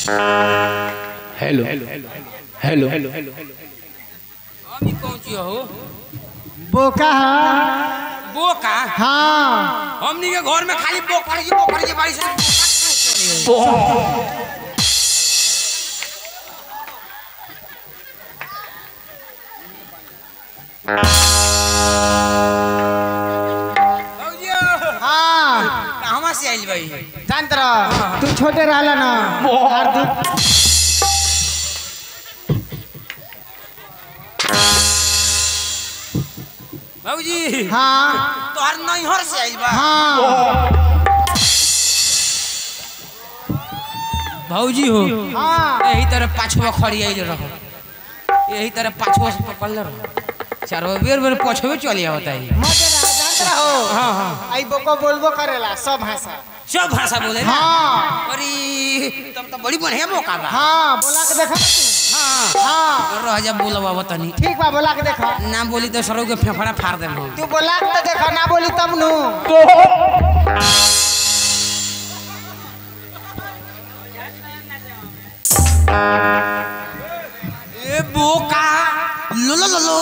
Hello hello अभी कौन चीज हो बोका है बोका हाँ हमनी के घर में खाली बोकर जी बोकर जी बारिश हाँ कहवा से आइल भाई जानत रह तू छोटे रहला ना और तू बाबूजी हाँ तोहर नैहर से आइल बा हाँ भौजी हो हाँ यही तरह पाछुआ खड़ी आइल रहो यही तरह पाछुआ से पकड़ रहो चारो बेर बेर पछुए चली आवता है मजे रह जानत रहो हाँ हाँ आई बोको बोलबो करेला सब भाषा सब भाषा बोले ना हाँ अरे तब तो बड़ी बढ़िया मौका बा हाँ बोला के देखा तू हाँ हाँ रह जा बोलबा तनी ठीक बा बोला के देखा ना बोली तो सरो के फेफड़ा फाड़ देम हम तू बोला के तो देखा ना बोली तब नु ए बोका लो लो लो लो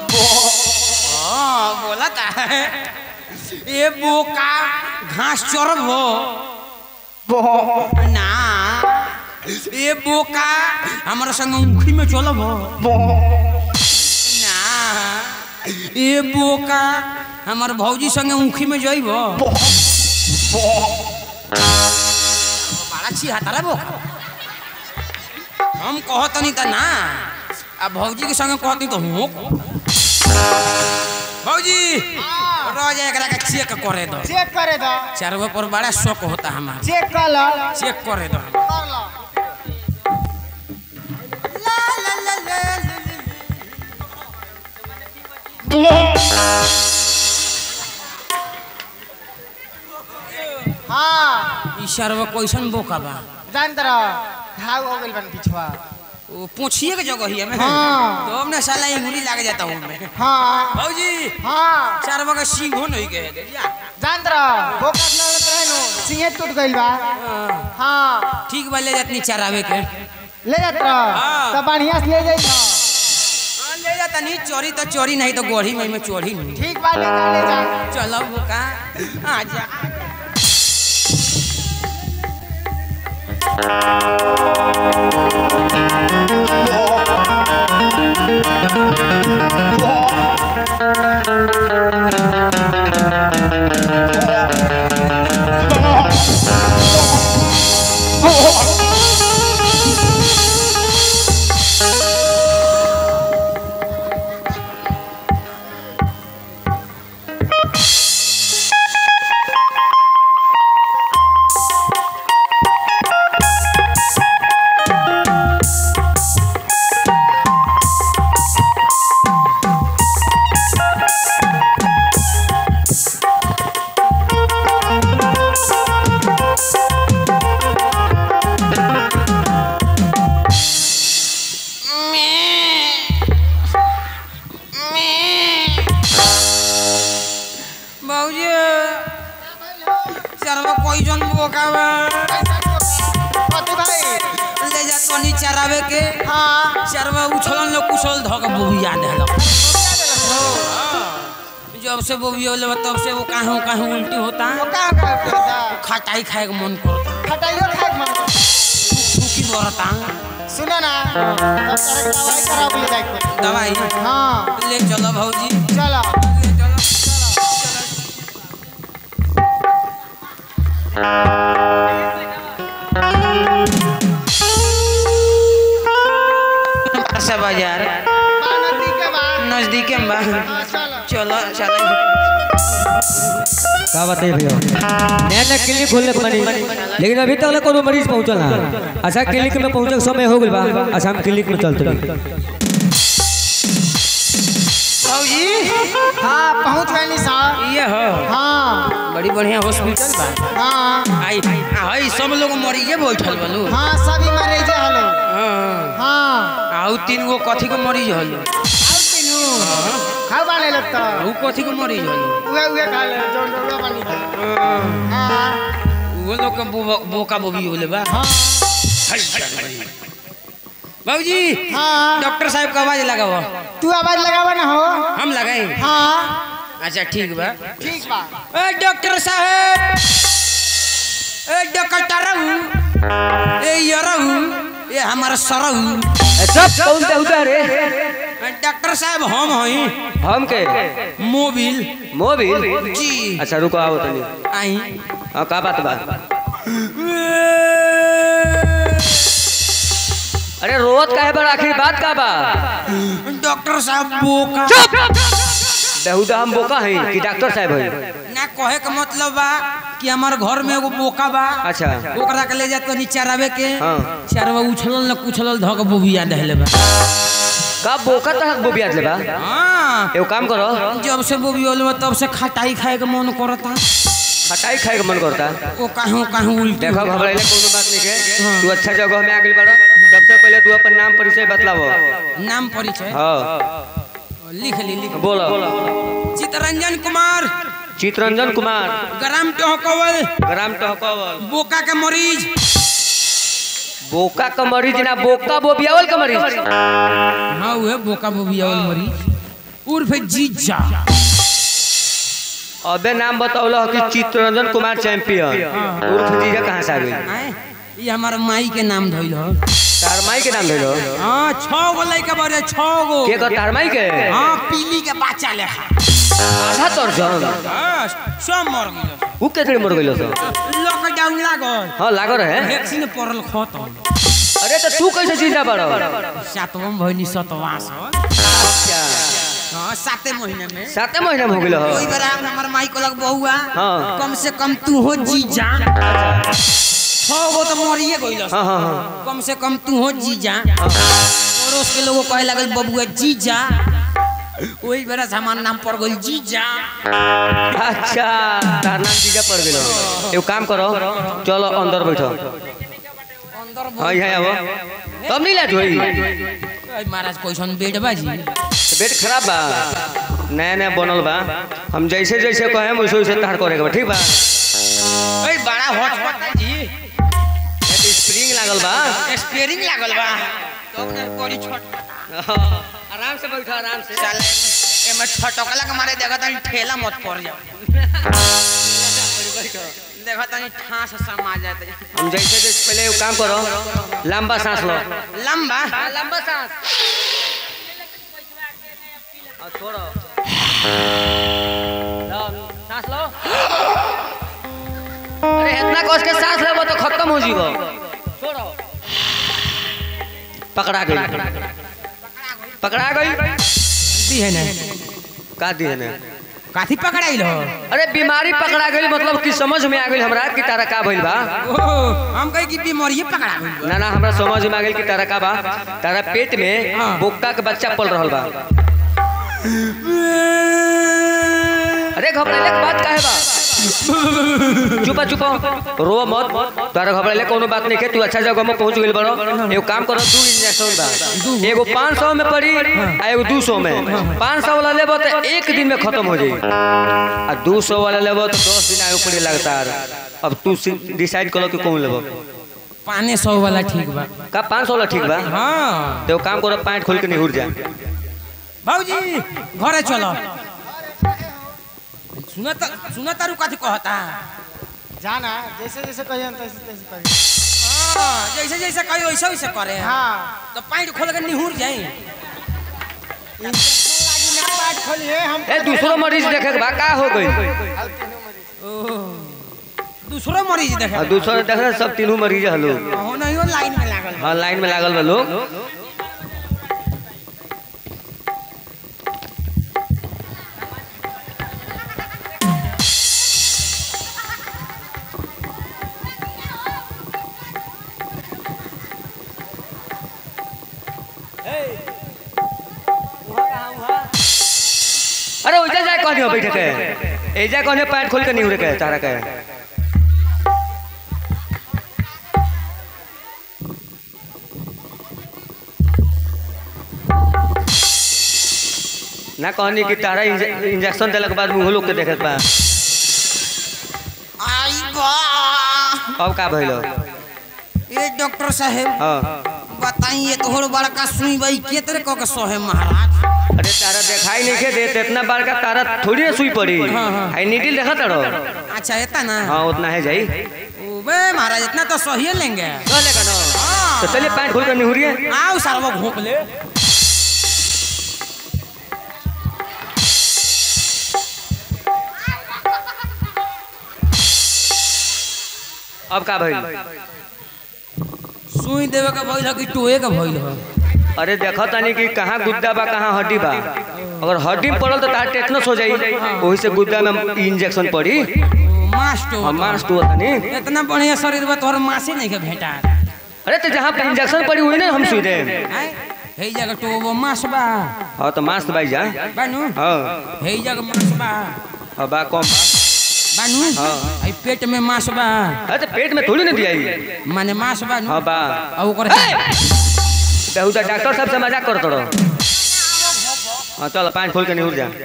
हाँ बोला था ए बोका घास चरब हो ना ए बोका हमारा संग मुखी में चलब हो ना ए बोका हमार भौजी संगे मुखी में जइब बड़ा छिहत्तरा बोका हम कहतनी त ना आ भौजी के संगे कहतनी तो हूँ भौजी रह जाए एकरा के चेक करे दो चेक करे दो चारों पर बड़ा शौक होता हमारा चेक कर लो चेक करे दो कर लो हाँ ई सरवा कैसन बोका बा जानत रह घाव हो गइल बन पिछवा वो पूछिए के जगह ही हमें हाँ। तो हमने साला इंगुली लाग जाता हूँ मैं हाँ भौजी हाँ सरवा का सींगो नहीं गए जा जानत रह फोकस लगत रहे नु सिंहे टूट गइल बा हाँ ठीक बा ले जातनी चरावे के ले जात रह हाँ। तो बढ़िया से ले जाई तो हाँ, ले जाता नहीं चोरी तो चोरी नहीं तो गोढ़ी में में चोरी नहीं ठीक बा ले जा ले जा चलो बोका आ जा बाबूजी चरवा कोई जन बोका बा कथी भाई ले जा तनी चरावे के हाँ चरवा उछलन लो कुछल धक बोबिया देलक जब से बोबिया ले तब से वो काहे काहे उल्टी होता तो का कर करता खटाई खाए के मन करता खटाइयो खाए के मन फूकी बरता सुनो ना तब तारे दवाई कराओ के ले जाए के दवाई हाँ ले चलो भौजी चलो ले चलो से बाजार नदी के बाद नजदीक में बा हाँ, चलो चलो चलो का बताइए भैया नया नया क्लिनिक खोलने के बनी लेकिन अभी तक कोनो मरीज पहुंचल ना अच्छा क्लिनिक में पहुंचे के समय हो गइल बा अच्छा हम क्लिनिक में चलते रही भौजी हाँ पहुँच गए नी साहब ये हो हाँ बड़ी बढ़िया हॉस्पिटल बा हाँ आई आई सब लोग मरीजे बैठल बलू हाँ सभी मरीज हलो हाँ हाँ आउ तीन गो कथी के मरीज हलो खाओ बाने लगता ऊ कथी के मरीज हलो उहे उहे खा ले जो डोरा पानी खा हाँ वो लोग के बो- बोका बोबी होले बा हाँ बाबूजी हाँ डॉक्टर साहब का आवाज लगाओ तू आवाज लगावा ना हो हम लगाए हाँ अच्छा ठीक बा ठीक बा ए डॉक्टर साहब ए डॉक्टर ए यरहू ये हमारा सरहू सब कौन देवता रे डॉक्टर साहब हम हई हम के मोबिल मोबिल जी अच्छा रुको आओ तनी आई हाँ का बात बा अरे रोवत काहे बा आखिर बात का बा डॉक्टर साहब बोका बेहुदा हम बोका हैं कि डॉक्टर साहब हैं ना कहे के मतलब बा कि हमार घर में एगो बोका बा अच्छा ओकरा के ले जा तनी चरावे के हाँ। चरवा उछलल न कुछलल धक बोबिया दहले बा का बोका तक बोबिया ले बा हाँ एगो काम करो जब से बोबी होल बा तब से खटाई खाए के मन करता खटाई खाए के मन करता ओ काहू काहू उल्टी देखो घबराइले कोनो बात नहीं के तू अच्छा जगह में आ गेल बड़ा सबसे पहले तू अपन नाम परिचय बतलावो नाम परिचय हाँ लिख ली लिख बोलो चितरंजन कुमार चितरंजन कुमार ग्राम टहकवल ग्राम टहकवल बोका के मरीज बोका का मरीज ना बोका बोबियावल का मरीज हाँ उहे बोका बोबियावल मरीज उर्फ जीजा अबे नाम बतावलो कि चितरंजन कुमार चैंपियन उर्फ जीजा कहाँ से आ गई आए ये हमार माई के नाम धइल हो तार माई के नाम धइलो हाँ छह गो लइका बड़े छह गो के कर तार माई के हाँ पीली के बच्चा लेखा आधा तोर जन हाँ, सब मर गए ऊ केतरे मर गइलो सो लॉकडाउन लागल हां लागो रहे वैक्सीन पड़ल खत्म अरे तो तू कैसे जिंदा बड़ो सातवम भइनी सतवा सौ अच्छा हाँ साते महीने में साते महीना में हो गेलो कोई बार आप हमार माई को लग बहुआ हाँ। कम से कम तू हो जीजा छह गो तो मरिए गइल हाँ हाँ हाँ कम से कम तू हो जीजा पड़ोस के लोगों कहे लगल बबुआ जीजा वही बेरा से हमार नाम पड़ गइल जीजा अच्छा तार नाम जीजा पड़ गेलो एगो काम करो चलो अंदर बैठो अंदर हाँ यहाँ आवो तब नहीं लाट होई बोल- महाराज कैसन बेड बाजी बेड खराब बा नया नया बनल बा हम जैसे जैसे कहे वैसे वैसे तार करे के बा ठीक बा ओए बड़ा हॉट हॉट जी ये तो स्प्रिंग लागल बा स्टीयरिंग लागल बा तो ओकरा कोरी छोट आराम से बैठो आराम से साले एमे छटकला के मारे देखत तनी ठेला मत पड़ जाओ देखत तनी ठास समा जाते हम जैसे जैसे पहले एगो काम करो लंबा सांस लो लंबा लंबा सांस छोड़ो सांस लो अरे इतना कस के सांस लेबो तो खत्म हो जीवो छोड़ो पकड़ा गई पकड़ा गई दी है ना का दिए ने काथी पकड़ाइल हो अरे बीमारी पकड़ा गई मतलब कि समझ में आ गई हमरा कि तारा का भइल बा ओ हम कहे कि बीमारी पकड़ा गइल बा। ना ना हमरा समझ में आ गई कि तारा का बा तारा पेट में हाँ। बोक्का के बच्चा पल रहल बा अरे घबराइले के बात काहे बा चुपा चुपा रो मत तारा घबराइले कोनो बात नहीं के तू अच्छा जगह में पहुंच गेल बड़ो एगो काम करो दू इंजेक्शन बा एगो 500 में पड़ी आ एगो 200 में 500 वाला लेबो तो एक दिन में खत्म हो जाई आ 200 वाला लेबो तो 10 दिन आगे पड़ी लगातार अब तू डिसाइड करो कि कौन लेबो पाने सौ वाला ठीक बा का 500 वाला ठीक बा हाँ तो काम करो पैंट खोल के निहुर जा भाऊजी घरे चलो सुना त सुना तारू कथी कहता जाना जैसे जैसे कहिए तैसे तैसे करिए हाँ, जैसे जैसे कही वैसे वैसे करे हाँ तो पैंट खोल के निहुर जाई इंजेक्शन लागी ना पार्ट खोलिए हम ए दूसरो मरीज देखे के बा का हो गई दूसरो मरीज देखे आ दूसरो देखे सब तीनों मरीज हलो हो नहीं हो लाइन में लागल हाँ लाइन में लागल बा लोग अरे ओइजा जाए कहनी हो बैठे के एजा कहनी पैंट खोल के निहुरे के तारा के ना कहनी कि तारा इंजे- इंजेक्शन देला के बाद मुंह लोग के देखत बा आई बा अब का भइलो ए डॉक्टर साहेब हाँ बताइए एक और बड़का सुई भाई के तरह कह के सोहे महाराज अरे तारा दिखाई नहीं के देत इतना बार का तारा थोड़ी ना सुई पड़ी हाँ, हाँ। आई नीडल देखा तारो अच्छा इतना ना हाँ उतना है जाई ओ बे महाराज इतना तो सही लेंगे चलेगा ना हाँ। तो चलिए पैंट खोल कर निहुरिए आओ सारा घोप ले अब का भाई सुई देवे का भइल ह कि टोए का भइल ह अरे देखो तानी कि कहाँ गुद्दा बा कहाँ हड्डी बा अगर हड्डी में पड़ल तो तार टेटनस हो जाई वही से गुद्दा में इंजेक्शन पड़ी मास टो हम मांस टू तानी इतना बढ़िया शरीर बा तोहर मासे नहीं के भेटा अरे तो जहाँ पे इंजेक्शन पड़ी हुई ना हम सुई दे आय हे जगह टो वो मास बा हाँ तो मांस भाई जा बानू हाँ हे जगह मास बा हाँ बा कम बा बानू हाँ। आई पेट में मास बा अरे तो पेट में थोड़ी ना दिया माने मास बा नु हाँ बा और ओकर बेहुदा डॉक्टर साहब से मजाक करत रहो हाँ चल पाँच खोल के निहुर जा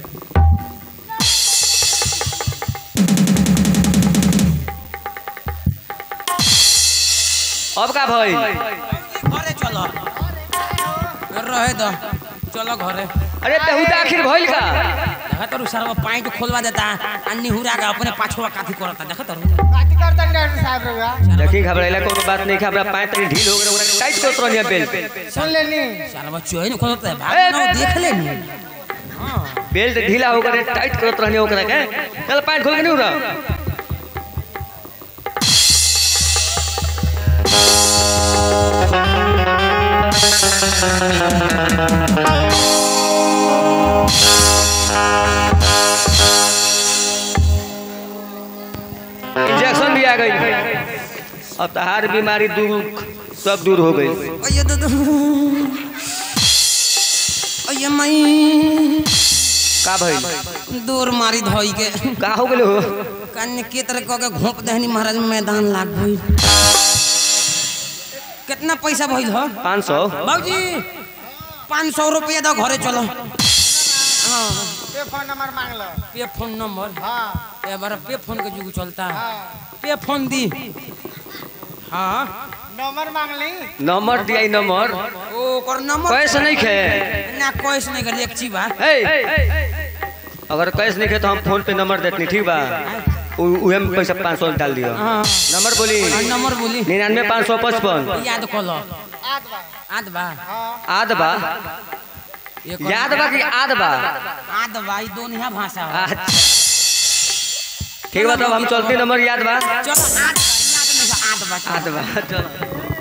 अब का भाई घरे चलो रहे दो चलो घरे अरे बेहुदा आखिर भइल का देखा तरू सारा पाइट खोलवा देता अन्नी हुरा का अपने पाछवा काफी करता देखा तरू बात करता नहीं डॉक्टर साहब रुआ देखी घबराइला कोनो बात नहीं हमरा पाँच तनी ढील हो गए ओकरा टाइट करत रहनी बेल्ट सुन लेनी सारा बच्चो है ना खोलता है भाग ना देख ले नी हां बेल्ट ढीला हो गए टाइट करत रहनी ओकरा के चल पाँच खोल के निहुर इंजेक्शन भी आ गई अब तहार बीमारी दूर सब दूर हो गई अये दो अये मई का भाई दूर मारी धोई के का हो गेलो कन्ने के तरह कह के घोप दहनी महाराज में मैदान लाग गई कितना पैसा भइल हो पाँच सौ बाबूजी पाँच सौ रुपया दो घरे चलो हाँ पे फोन नंबर मांग लो पे फोन नंबर हाँ ए बार पे फोन के जुग चलता हाँ पे फोन दी हाँ नंबर मांग ली नंबर दिया नंबर ओ ओकर नंबर कैसे नहीं खे ना कैश नहीं कर एक चीज बा हे अगर कैश नहीं खे तो हम फोन पे नंबर देतनी ठीक बा उ- उहे में पैसा पाँच सौ डाल दियो हाँ नंबर बोली हाँ, नंबर बोली निन्यानवे पाँच सौ पचपन याद कर लो आठ बार आद बा हाँ आद बा एक याद बा कि आद बा आद बा ई दोनों भाषा हो अच्छा ठीक बा तब हम चलते नंबर याद बा चलो आद बा, याद नहीं बा, आद बा आद बा चलो